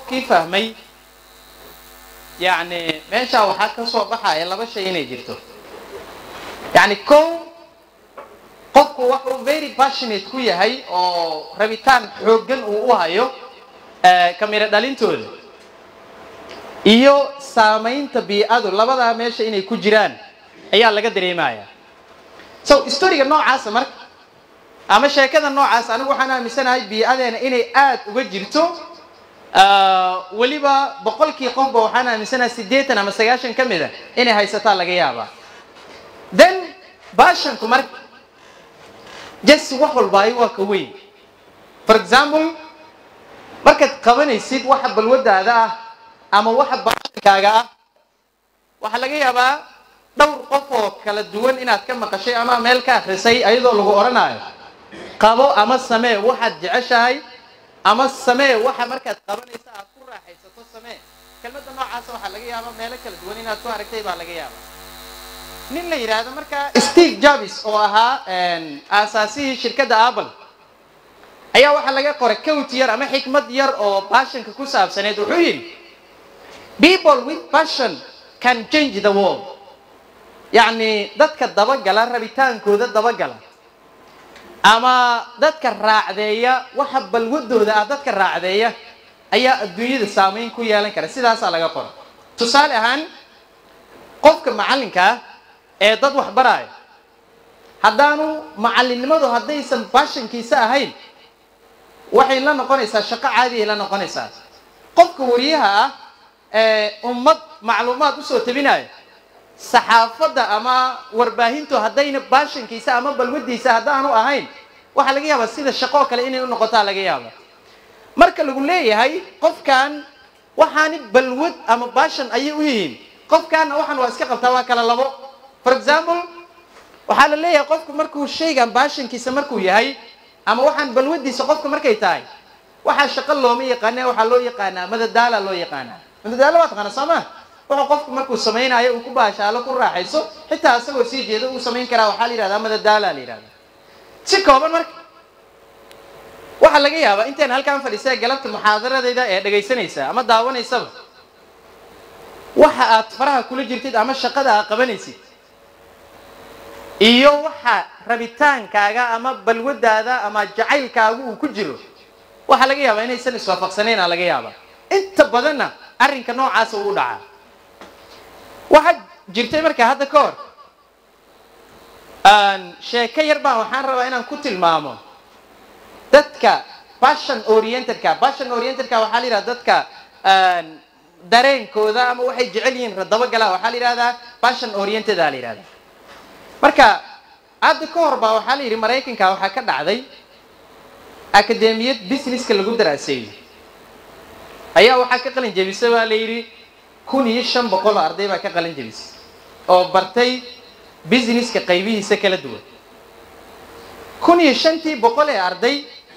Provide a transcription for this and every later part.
qofkii fahmay yacni meeshaa waxaa ka soo baxaya laba shay inay jirto yacni kow qofku waxuu very passionate ku yahay oo rabitaan xooggan uu u hayo kamiro dhalintooda iyo saamaynta bii-adu labadaa meesha inay ku jiraan ayaa laga dareemaya so storiga noocaasa marka ama sheekada noocaas anigu waxaan aaminsanahay bii-adeena inay aada uga jirto weliba boqolkii qofba waxaan aaminsanahay siddeetan ama sagaashan ka mida inay haysataa laga yaabaa then baashanku marka jes wax walbaayo waa ka weyn for example markaad qabanaysid waxa balwadaada ah ama waxa baashankaaga ah waxaa laga yaabaa dhowr qof oo kala duwan inaad ka maqashay ama meel ka akrisay ayadoo lagu odhanaayo qabo ama samee waxaad jeceshahay ama samee waxa markaad qabanaysa aad ku raaxaysato samee kelmadda noocaasa waxaa laga yaabaa meelo kala duwan inaad ku aragtay baa laga yaabaa nin la yidhaahdo marka steve jobs oo ahaa aasaasihii shirkadda apple ayaa waxaa laga qoray cowt yar ama xikmad yar oo baashanka ku saabsaneed wuxuu yidhi people with passion can change the world yacni dadka dabagala rabitaankooda dabagala ama dadka raacdeeya waxa balwadooda ah dadka raacdeeya ayaa adduunyada saamayn ku yeelan kara sidaasaa laga qora tusaale ahaan qofka macallinkaa ee dad wax baraayo haddaanu macallinnimadu haddaysan baashankiisa ahayn waxay la noqonaysaa shaqo caadiay la noqonaysaa qofka wariyaha ah ee ummad macluumaad usoo tabinayo saxaafadda ama warbaahintu haddayna baashankiisa ama balwadiisa haddaanu ahayn waxaa laga yaabaa sida shaqoo kale inay u noqotaa laga yaaba marka lagu leeyahay qofkan waxaani balwad ama baashan ayay u yihiin qofkaanna waxaan waa iska qabtaa waa kala labo for example waxaa la leeyahay qofku markuu shaygan baashankiisa markuu yahay ama waxaan balwadiisa qofka markay tahay waxaa shaqo looma yaqaana waxaa loo yaqaanaa madadaala loo yaqaanaa madadaalo waa taqaana soo ma wuxuu qofku markuu samaynayo uu ku baashaalo ku raaxayso xitaa isagoo sii jeeda uu samayn karaa waxaa la yihahdaa madadaala la yihahdaa si kooban marka waxaa laga yaabaa intaan halkaan fadhiisay galabta muxaadaradayda ee dhegaysanaysa ama daawanaysaba waxa aad faraha kula jirtid ama shaqada aad qabanaysid iyo waxa rabitaankaaga ama balwadaada ama jacaylkaagu uu ku jiro waxaa laga yaabaa inaysan iswaafaqsanayna laga yaabaa inta badanna arrinka noocaasa uu dhacaa waxaa jirtay markaa hadda ka hor sheeko yar baan waxaan rabaa inaan ku tilmaamo dadka passion orientedka passion orientedka waxaa la yidhahda dadka dareenkooda ama waxay jecel yihiin radabagala waxaa la yidhahdaa passion oriented a la yidhahda marka hadda ka hor baa waxaa la yidhi maraykanka waxaa ka dhacday akademiyad businesska lagu daraaseeyey ayaa waxaa ka qalin jebisa baa la yidhi kun iyo shan boqol oo arday baa ka qalin jebisay oo bartay businesska qaybihiisa kala duwan kun iyo shantii boqol ee arday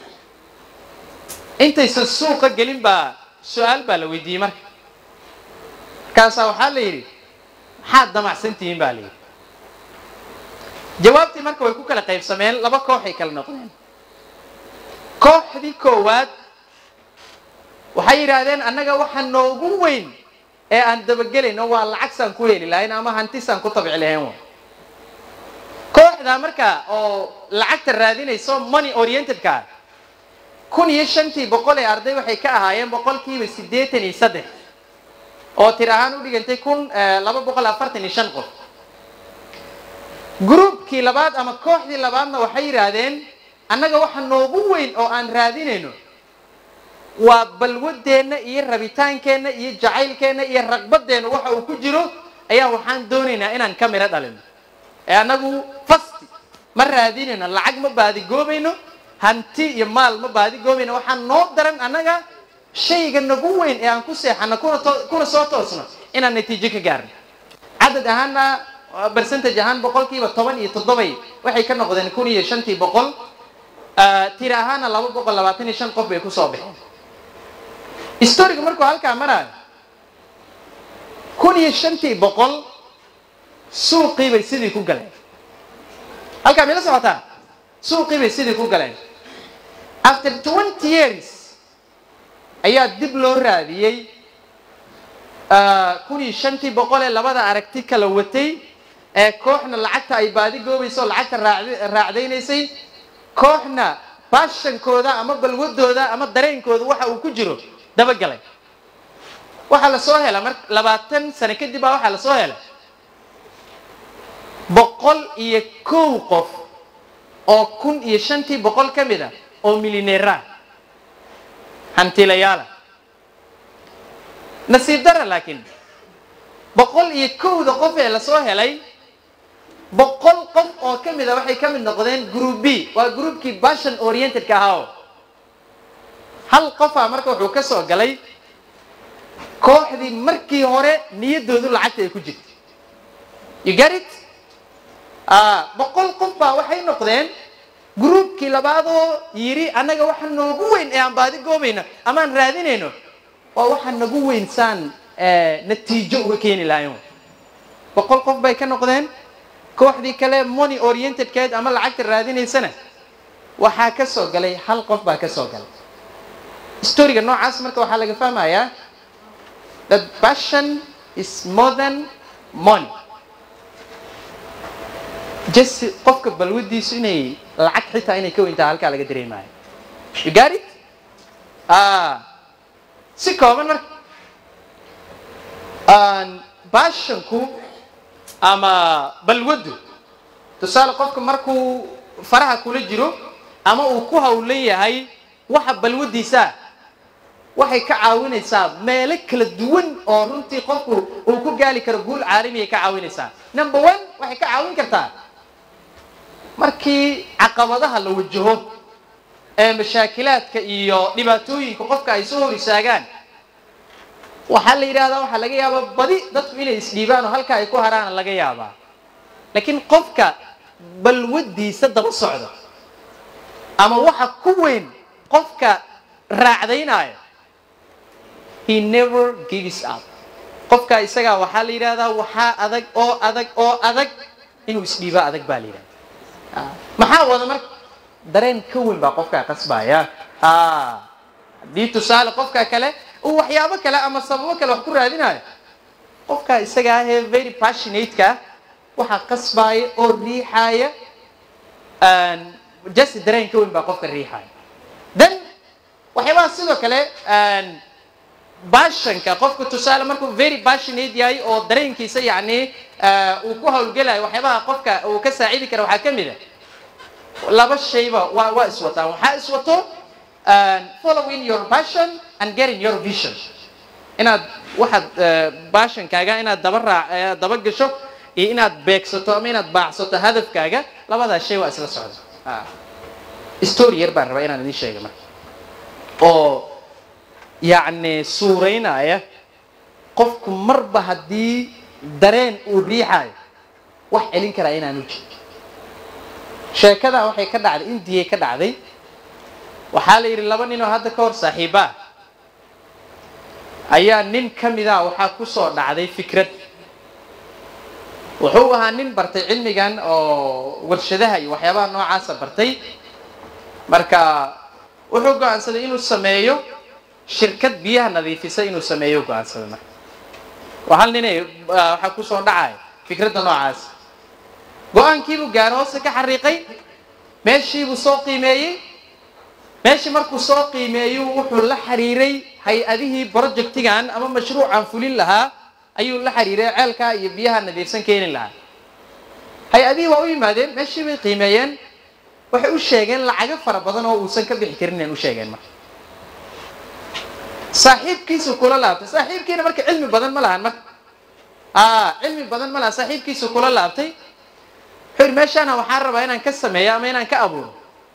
intaysan suuqa gelin baa su-aal baa la weydiiyey marka markaasaa waxaa la yidhi maxaad damacsan tihiin baa la yidhi jawaabtii marka way ku kala qaybsameen laba kooxay kala noqdeen kooxdii koowaad waxay yidhaahdeen annaga waxa noogu weyn ee aan dabagelayno waa lacagsaan ku heli lahayn ama hantisaan ku tabci lahayn wa kooxdaa marka oo lacagta raadinayso money orientedka kun iyo shantii boqol ee arday waxay ka ahaayeen boqolkiiba siddeetan iyo saddex oo tir ahaan u dhigantay kun laba boqol afartan iyo shan qof groupkii labaad ama kooxdii labaadna waxay yidhaahdeen annaga waxa noogu weyn oo aan raadinayno waa balwadeenna iyo rabitaankeenna iyo jacaylkeenna iyo raqbadeenna waxa uu ku jiro ayaa waxaan doonaynaa inaan ka miro dhalino ee annagu fasti ma raadinayno lacag ma baadigoobayno hanti iyo maal ma baadigoobayno waxaan noo daran annaga shayga nagu weyn ee aan ku seexano kuna soo toosno inaan natiijo ka gaarno cadad ahaana bercentage ahaan boqolkiiba toban iyo toddobay waxay ka noqdeen kun iyo shantii boqol tiri ahaana laba boqol labaatan iyo shan qof bay kusoo baxeen storiga markuu halkaa maraayo kun iyo shantii boqol suuqii bay sidii ku galeen halkaa mila socotaa suuqii bay sidii ku galeen after twenty years ayaa dib loo raadiyey kun iyo shantii boqol ee labada aragti kala watay ee kooxna lacagta ay baadi goobayso lacagta raacdaynaysay kooxna baashankooda ama balwadooda ama dareenkooda waxa uu ku jiro dabagalay waxaa lasoo hela mar labaatan sano kadib baa waxaa lasoo hela boqol iyo kow qof oo kun iyo shantii boqol ka mid a oo milineera hantilayaala nasiib dara laakiin boqol iyo kowda qof ee lasoo helay boqol qof oo ka mid a waxay ka mid noqdeen group b waa groupkii bashan orientedka ahaa hal qofaa marka wuxuu ka soo galay kooxdii markii hore niyaddoodu lacagta ay ku jirtay you get it boqol qof baa waxay noqdeen groupkii labaadoo yidhi annaga waxa noogu weyn ee aan baadi goobayno amaan raadinayno waa waxa nagu weyn saan natiijo uga keeni lahayn boqol qof bay ka noqdeen kooxdii kale money orientedkeed ama lacagta raadinaysana waxaa ka soo galay hal qof baa ka soo galay storiga noocaas marka waxaa laga fahmayaa that passion is more than money just qofka balwadiisu inay lacag xitaa inay ka weyntaha halkaa laga dareemaayo you got it si kooban marka baashanku ama balwaddu tusaale qofka markuu faraha kula jiro ama uu ku hawlan yahay waxa balwaddiisaa waxay ka caawinaysaa meelo kala duwan oo runtii qofku uu ku gaali karo guul caalamiay ka caawinaysaa number one waxay ka caawin kartaa markii caqabadaha la wajaho ee mashaakilaadka iyo dhibaatooyinka qofka ay soo hor istaagaan waxaa la yidhahdaa waxaa laga yaabaa badi dadku inay isdhiibaan oo halkaa ay ku haraana laga yaabaa laakiin qofka balwaddiisa daba socda ama waxa ku weyn qofka raacdaynaayo he never gives up qofka isagaa waxaa la yidhahdaa waxaa adag oo adag oo adag inuu isdhiibo adag baa la yidhahda maxaa wada marka dareen ka weyn baa qofkaa qasbaya haddii tusaale qofka kale uu waxyaabo kale ama sababo kale wax ku raadinayo qofkaa isaga ahee very passionateka waxaa qasbaaya oo riixaaya just dareen ka weyn baa qofka riixaaya then waxyaabaha sidoo kale bashanka qofku tusaale markuu very passionate yahay oo dareenkiisa yacni uu ku hawlgelayo waxyaabaha qofka uu ka saacidi kara waxaa ka mid a laba shayba waa waa iswataan waxaa iswato following your passion and getting your vision inaad waxaad bashankaaga inaad daba raac daba gasho iyo inaad beegsato ama inaad baacsato hadafkaaga labadaas shay waa isla socda story yar baan rabaa inaan idin sheega marka oo yacni suuraynaya qofku marba haddii dareen uu riixaayo wax celin karaa inaanu jirin sheekadaa waxay ka dhacday indiyay ka dhacday waxaa la yidhi laba nin oo hadda ka hor saaxiiba ah ayaa nin ka mida waxaa ku soo dhacday fikrad wuxuu ahaa nin bartay cilmigan oo warshadaha iyo waxyaabaha noocaasa bartay marka wuxuu go-aansaday inuu sameeyo shirkad biyaha nadiifisa inuu sameeyo go-aansaday marka waa hal ninay waxaa kusoo dhacaya fikradda noocaas go-aankiibuu gaaro hoose ka xariiqay meeshiibuu soo qiimeeyey meeshii markuu soo qiimeeyu wuxuu la xiriiray hay-adihii projectigan ama mashruucan fulin lahaa ayuu la xiriiray ceelkaa iyo biyaha nadiifsan keeni lahaa hay-adihii waa u yimaadeen meeshii bay qiimeeyeen waxay u sheegeen lacago fara badan oo uusan ka bixi karin inay u sheegeen marka saaxiibkiisu kula laabtay saaxiibkiina marka cilmi badan ma lahan marka a cilmi badan ma lahan saaxiibkiisu kula laabtay wuxuu yidhi meeshaana waxaan rabaa inaan ka sameeyo ama inaan ka abuuro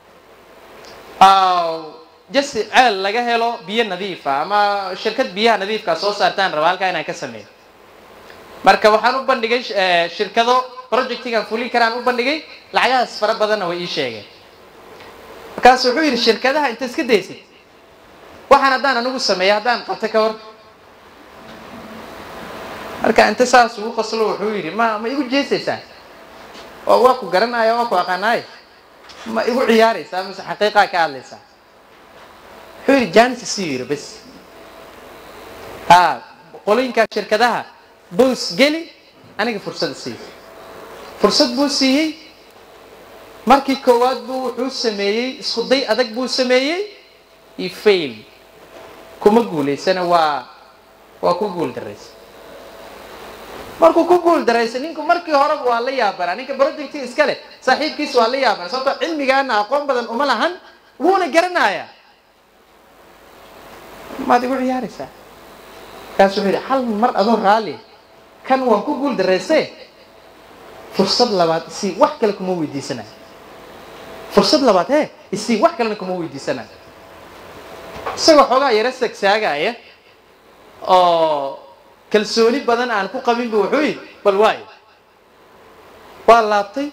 jasi ceel laga helo biyo nadiifa ama shirkad biyaha nadiifka soo saartaan raba halkaa inaan ka sameeyo marka waxaan u bandhigay shirkado projectigan fulin karaan u bandhigay lacagahaas fara badanna way ii sheegeen markaasu wuxuu yidhi shirkadaha inta iska daysid waxaan haddaan anigu sameeya haddaan qabto ka hor marka inta saas ugu qoslo wuxuu yidhi ma ma igu jeesaysaa oo waa ku garanaya waa ku aqaanaay ma igu ciyaaraysaa mise xaqiiqaa ka hadlaysaa wuxuu yidhi janis isii yidhi bas ha qolooyinkaa shirkadaha boos geli aniga fursada siiy fursad buu siiyey markii koowaad buu wuxuu sameeyey isku day adag buu sameeyey iyo fail kuma guulaysana waa waa ku guul daraysa markuu ku guul daraysa ninku markii horeba waa la yaabanaa ninka projecti iska leh saaxiibkiis waa la yaabana sababto cilmigaana aqoon badan uma lahan wuuna garanayaa maad igu ciyaaraysaa markaas wuxuu yidhi hal mar adoo raalli kan waan ku guul darayse fursad labaad isii wax kale kuma weydiisanayo fursad labaad he isii wax kalena kuma weydiisanayo isagoo xoogaa yaro sagsaagaya oo kalsooni badan aan ku qabin bu wuxuu yidhi bal waayo waa laabtay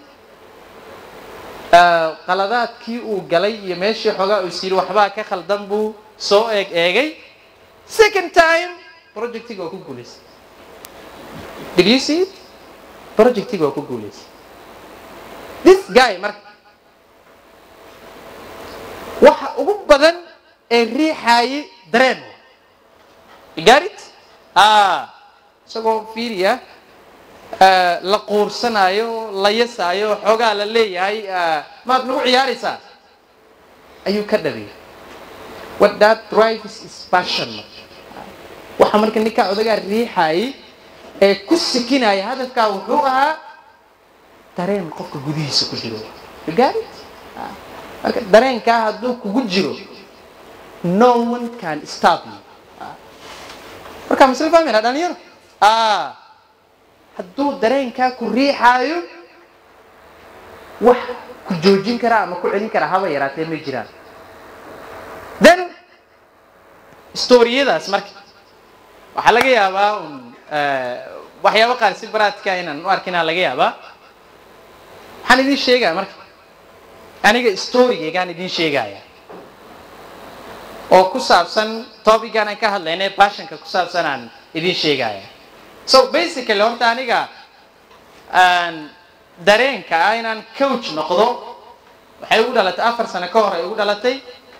qaladaadkii uu galay iyo meeshii xoogaa uu is yidhi waxbaa ka khaldan buu soo eeg eegay second time projectiga waa ku guulaysay did you see it projectiga waa ku guulaysay this guy marka waxa ugu badan ee riixaayay dareen garit a isagoo fiiriya la quursanaayo la yasaayo xoogaa la leeyahay maad nagu ciyaaraysaa ayuu ka dhabiyay what that drives is passion waxa marka ninkaa odagaa riixaayay ee ku sikinaya hadafkaa wuxuu ahaa dareen qofka gudihiisa ku jiro garit marka dareenkaa hadduu kugu jiro no one can stop you marka masle fahmayna dhalinyaro hadduu dareenkaa ku riixaayo wax ku joojin kara ama ku celin kara haba yaraatee ma jiraan then storiyadaas marka waxaa laga yaabaa un waxyaaba qaar si baraadka inaan u arkinaa laga yaabaa waxaan idin sheegaya marka aniga storygaygaan idin sheegaya oo ku saabsan topican aan ka hadlaynay bashanka ku saabsan aan idin sheegaya so basically horta aniga dareenka ah inaan coach noqdo waxay ugu dhalatay afar sano ka hor ay ugu dhalatay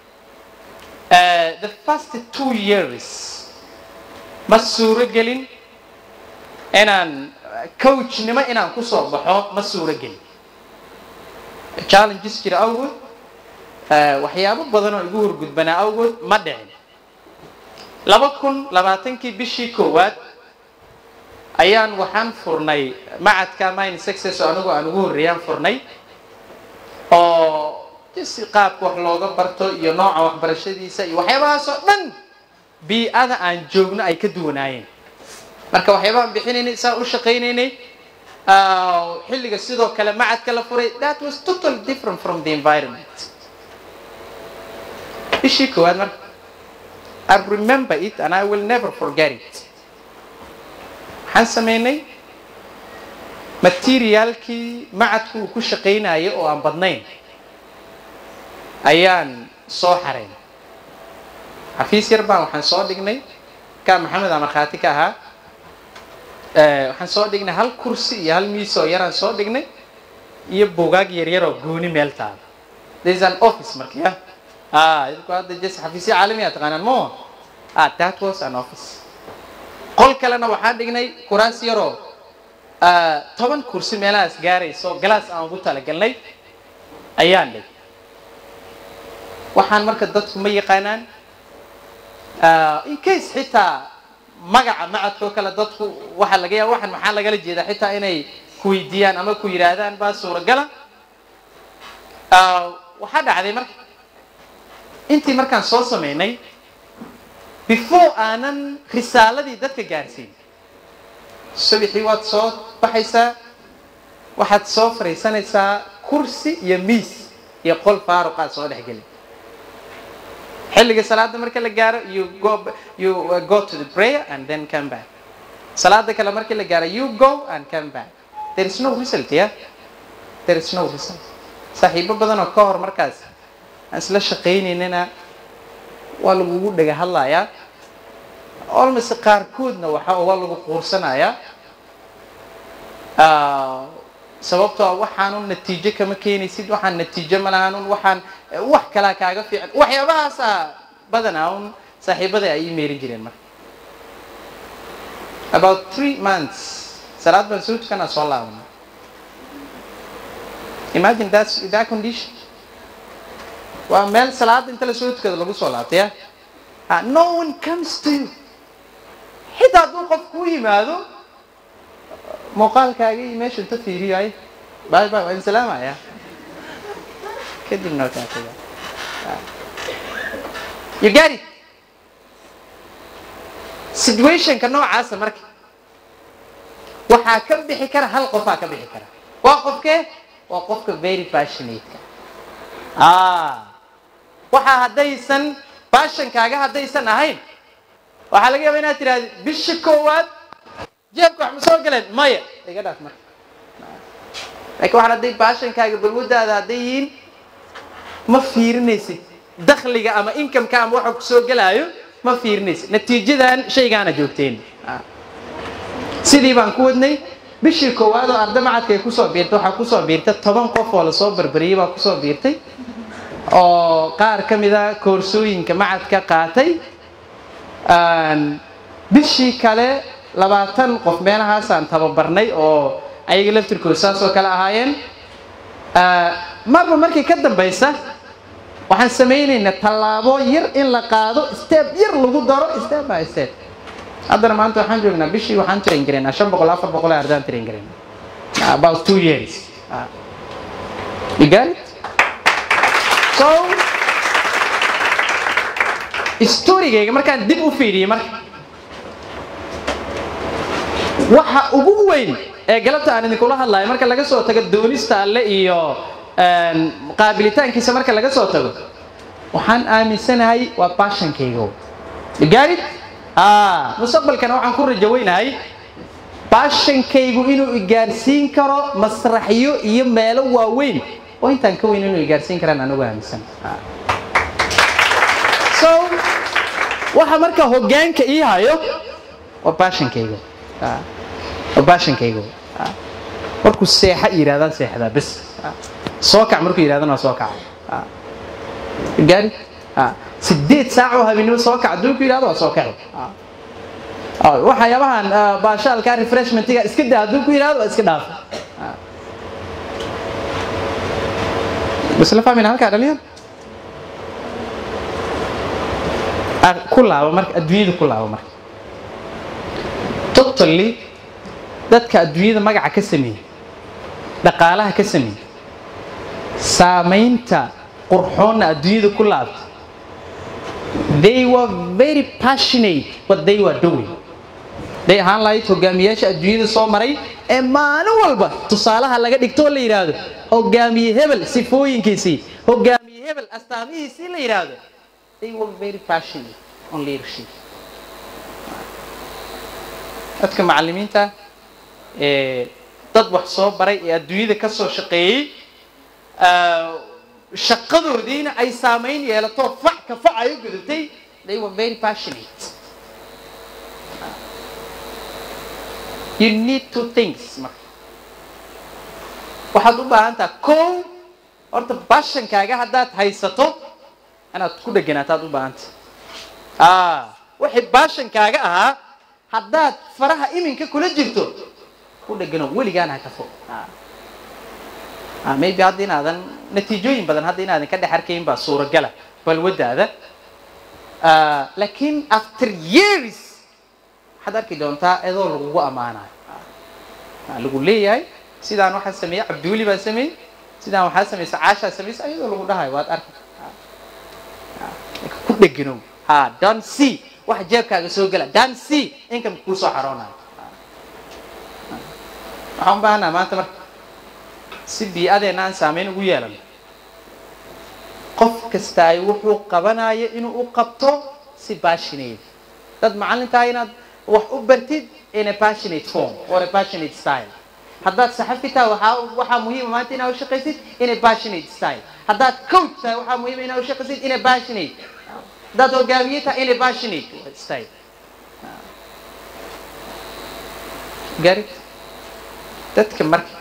the first two years ma suuro gelin inaan coachnimo inaan kusoo baxo ma suuro gelin challenges jira awgood waxyaabo badan oo igu horgudbanaa awgood ma dhicin laba kun labaatankii bishii koowaad ayaan waxaan furnay macadka mine success oo anigu aan ugu horreeyaan furnay oo si qaabka wax looga barto iyo nooca waxbarashadiisa iyo waxyaabahaas oo dhan bii-ada aan joogno ay ka duwanaayeen marka waxyaabahaan bixinaynay saa u shaqaynaynay xilliga sidoo kale macadka la furay that was totally different from the environment bishii koowaad marka I remember it and I will never forget it waxaan samaynay materiaalkii macadku uu ku shaqaynayay oo aan badnayn ayaan soo xarayn xafiis yar baan waxaan soo dhignay ka maxamed aa markhaati ka ahaa waxaan soo dhignay hal kursi iyo hal miis oo yaraan soo dhignay iyo bugaag yaryar oo gooni meel taala there is an office marka ya idinku hadda jes xafiisya caalami a taqaanaan mo ah that was an office qol kalena waxaan dhignay kuraas yaroo toban kursi meelahaas gaarayso galaas aan ugu talagalnay ayaan dhig waxaan marka dadku ma yaqaanaan in case xitaa magaca macadkoo kale dadku waxaa laga yaaba waxan maxaa lagala jeedaa xitaa inay ku weydiiyaan ama ku yidhaahdaan baa suuragala waxaa dhacday marka intii markaan soo samaynay before aanan risaaladii dadka gaarsiin subixii waad soo baxaysaa waxaad soo fariisanaysaa kursi iyo miis iyo qol faaruqaad soo dhex geli xilliga salaada marka la gaaro you go you go to the prayer and then come back salaada kale markii la gaaro you go and come back there is no result yeah there is no result saaxiibo badan oo ka hor markaas aan isla shaqaynaynana waa lagugu dhaga hadlayaa olmase qaarkoodna waxa waa lagu quursanayaa sababtoo a waxaanun natiijo kama keenaysid waxaan natiijo ma lahaanun waxaan wax kalaa kaaga fiican waxyaabahaasa badanaa un saaxiibada ay ii meerin jireen marka about three months salaad baan soo tukanaa soo laabana imagine that's that condition waa meel salaada inta la soo tukado lagu soo laabtay ya Ah, no one comes to you xitaa hadduu qof kuu yimaado muuqaalkaaga iyo meesha inta fiiriyo ay bye bye waan salaamaya kadibna wakaa tagaa Ah. you get it situationka noocaasa marka waxaa ka bixi kara hal qofaa ka bixi kara waa qofkee waa qofka very passionateka ah waxaa haddaysan passionkaaga haddaysan ahayn waxaa laga yaaba inaad tidhahda bisha koowaad jeebka wax ma soo galeen maya iga dhaaf marka laakiin waxaan hadday passionkaaga balwadaada hadday yihiin ma fiirinaysid dakhliga ama incomeka ama waxa ku soo gelaayo ma fiirinaysid natiijadan shaygaana joogteen Ah. sidii baan ku wadnay bishii koowaad oo arda macadka ay kusoo biirtay waxaa kusoo biirtay toban qof oo lasoo barbariyey baa kusoo biirtay oo qaar ka mida koorsooyinka macadka qaatay Aan bishii kale labaatan qof meelahaasaan tababarnay oo ayaga laftirkooda saas oo kale ahaayeen Ah, marba markii ka dambaysa waxaan samaynaynaa tallaabo yar in la qaado step yar lagu daro step by step haddana maanta waxaan joognaa bishii waxaan train garaynaa shan boqol afar boqol ee ardaan train garaynaa about two years Ah. you got it so storygayga markaan dib u fiiriyey marka waxa ugu weyn ee galabta aan idinkula hadlayo marka laga soo tago doonista alle iyo een, qaabilitaankiisa marka laga soo tago waxaan aaminsanahay waa passionkayga You got it? ah mustaqbalkana waxaan ku rajo weynahay passionkaygu inuu igaarsiin karo masraxyo iyo meelo waaweyn oo intaan ka weyn inuu igaarsiin karaan anigu aaminsan Ah. so waxa marka hoggaanka ii hayo waa passionkayga Ah. waa passionkayga Ah. markuu seexa yidhahdaan seexdaa bes Ah. soo kac markuu yidhahdana waa soo kaca Ah. You got it? Ah. sideed saac oo habeenimo soo kac hadduu ku yidhahdo waa soo kaci Ah. Ah, waxyaabahan ah, baashaalka refreshmentiga iska daa hadduu ku yidhahdo waa iska dhaaf Ah. bas la fahmayna halkaa dhalinyar Ah, ku laabo marka adduunyada ku laabo marka totally dadka adduunyada magaca ka sameeyey dhaqaalaha ka sameeyey saamaynta qurxoonna adduunyada ku laabta they were very passionate what they were doing day ahaan lahayd hogaamiyaasha adduunyada soo maray ee maalin walba tusaalaha laga dhigto oo la yidhaahdo hogaamiye hebel sifooyinkiisii hogaamiye hebel astaamihiisii la yidhaahdo they were very passionate on leadership dadka macallimiinta ee dad wax soo baray ee adduunyada ka soo shaqeeyey ah, shaqadoodiina ay saamayn yeelato fac ka fac ay u gudatay they were very passionate you need two things marka waxaad u baahan taha kow horta bashankaaga haddaad haysato inaad ku dheganaataad u baahanta ah wixii baashankaaga ahaa haddaad faraha iminka kula jirto ku dhegano weligaana ha ka fog Ah. Ah, maybe hadda inaadan natiijooyin badan hadda inaadan ka dhex arkayn baa suuragala balwadaada Ah, laakiin after years waxaad arki doontaa iyadoo lagugu ammaanayo Ah, lagu leeyahay sidaan waxaa sameeyey cabdiweli baa sameeyey sidaan waxaa samaysa caashaa samaysa iyadoo lagu dhahayo waad arki ku dheganow ha don c wax jeebkaaga soo gela don c income kuu soo xaroonayo waxaan u baahanaa maanta marka si bii'adeena aan saameyn ugu yeelano qof kasta ay wuxuu qabanayo inuu u qabto si passionate dad macallintaa inaad wax u bartid in a passionate form or a passionate style haddaad saxafi tahay waxaa waxaa muhiima maanta inaad u shaqaysid in a passionate style haddaad coach tahay waxaa muhiima inaad u shaqaysid in a passionate haddaad hogaamiye tahay in a passionate style garid dadka marka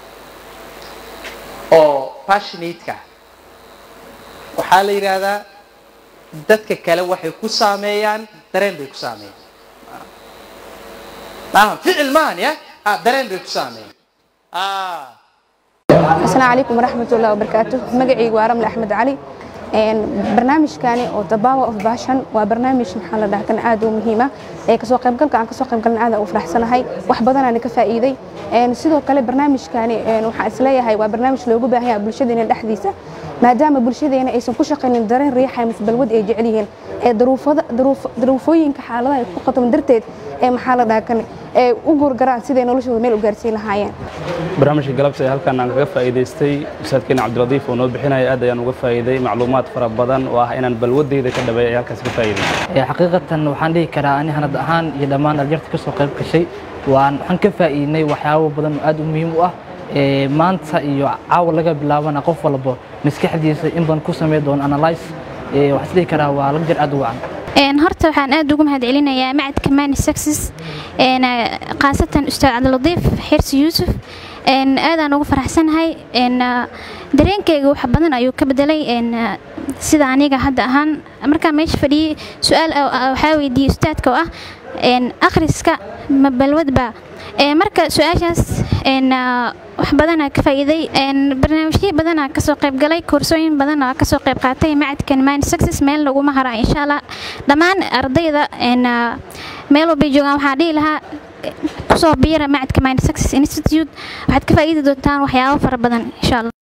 oo passionate-ka ah waxaa la yidhaahdaa dadka kale waxay ku saameeyaan dareen bay ku saameeyaan maaha ficil maahan ya ah dareen bay ku saameeyeen ah asalaamu calaykum waraxmatullahi wabarakaatu magacaygu waa ramle axmed cali barnaamijkani oo the power of passion waa barnaamij maxaa la dhahaa kan aad u muhiima ee kasoo qaybgalka aan kasoo qaybgalna aad u faraxsanahay wax badanaan ka faa'iiday sidoo kale barnaamijkani waxaan isleeyahay waa barnaamij loogu baahan yahay bulshadeena dhexdiisa maadaama bulshadeena aysan ku shaqaynin dareen riixa mise balwad ay jecel yihiin ee daruufooyinka xaaladaha ay ku qatoman darteed ee maxaa la dhahaa kan ee u guurgaraan siday noloshooda meel u gaarsiin lahaayeen barnaamijka galabta ee halkan aan kaga faa'iidaystay ustaadkeena cabdiradiif oo noo bixinaya aad ayaan uga faa'iiday macluumaad fara badan oo ah inaan balwadeyda ka dhabeeya ay halkaas ka faa'iiday xaqiiqatan waxaan dhihi karaa ani hanad ahaan iyo dhammaan dhalinyarta ka soo qayb gashay waan waxaan ka faa'iidnay waxyaabo badan oo aad u muhiim u ah maanta iyo caawa laga bilaabana qof walba maskaxdiisa in badan ku samey doono analyze waxaan isdhihi karaa waa laga jir aad u wacan horta waxaan aad ugu mahad celinayaa macadka mani success khaasatan ustaad cabdiladiif xirsi yuusuf aadaan ugu faraxsanahay dareenkayga wax badan ayuu ka bedelay sida aniga hadda ahaan markaa meesha fadhiyey su-aal waxaa weydiiyey ustaadka oo ah akhriska ma balwadba marka su-aashaas wax badanaa ka faa'iiday barnaamijyo badanaa kasoo qayb galay koorsooyin badanaa kasoo qayb qaatay macadkan mani success meel laguma haraa insha allah dhammaan ardayda meel walbay joogaan waxaa dhihi lahaa kusoo biira macadka mani success institute waxaad ka faa'iidi doontaan waxyaabo fara badan insha allah